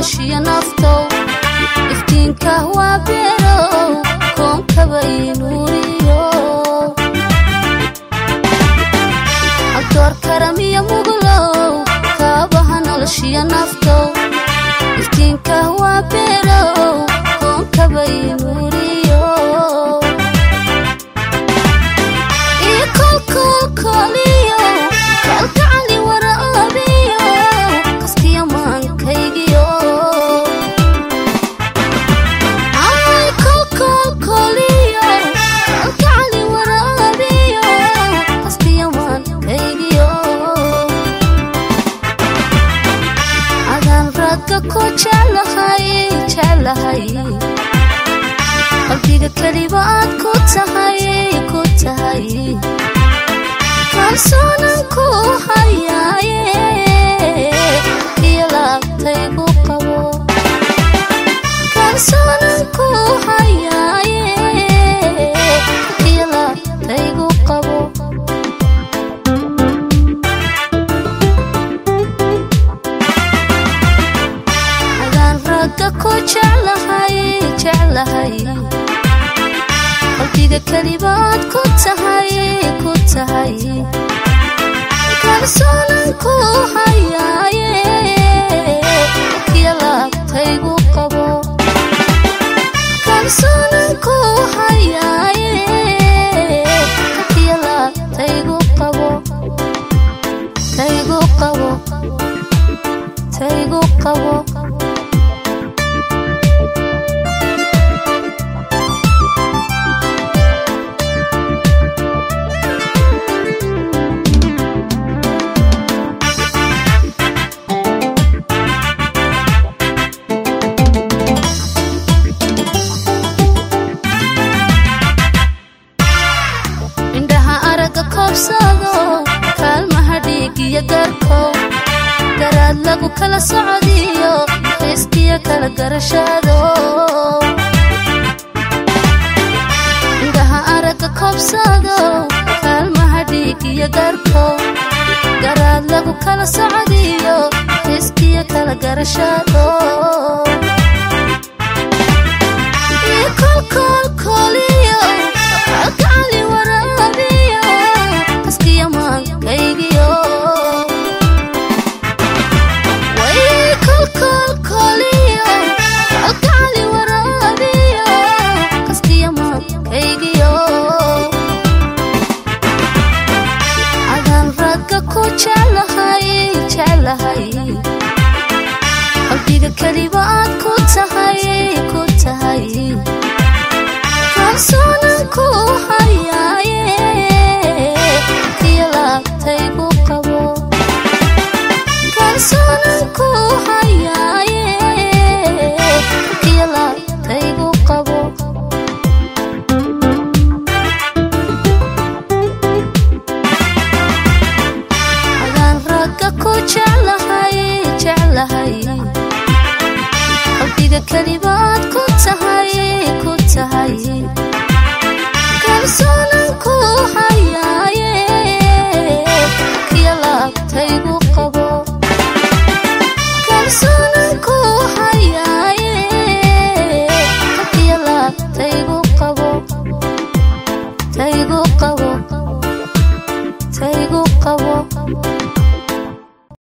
noloshiyo naftow iftiinka waa beerow koonkaba inuuriyo abdoor karamiyo muglow kaabaha noloshiyo naftow iftiinka waa beerow koonkaba inuuriyo iyo kolkolkoliyo kalgacali waraabiyo kaskiyo maankaygiyo ay kolkolkoliyo kalgacali waraabiyo kaskiyo maankaygiyo adaan ragga ku jeclahay jeclahay qalbiga keliba aad ku tahay ku tahay kalsoonan ku hayaaye iyo laabtaygu qabo kalsoonan ku hayaaye iyo laabtaygu qabo adaan ragga ku jeclahay jeclahay qalbiga kelibaad ku tahay ku tahay kalsoonan ku hayaaye iyo laabtaygu qabo kalsoonan ku hayaaye iyo laabtaygu qabo taygu qabo taygu qabo indhaha aragga koobsado kaalmaha dhiig iyo garkow garaad lagu kala socodiyo xiiskiyo kala garashado indhaha aragga koobsado kaalmaha dhiig iyo garkow garaad lagu kala socodiyo xiiskiyo kala garashado iyo kolkolkoliyo kalgacali waraabiyo kaskiyo maankaygiyo way kolkolkoliyo kalgacali waraabiyo kaskiyo maankaygiyo adaan ragga ku jeclahay jeclahay qalbiga keliba aad ku tahay ku tahay kalsoonan ku hayaaye iyo laabtaygu qabo kalsoonan ku hayaaye iyo laabtaygu qabo adaan ragga ku jeclahay jeclahay qalbiga kelibaad ku tahay ku tahay kalsoona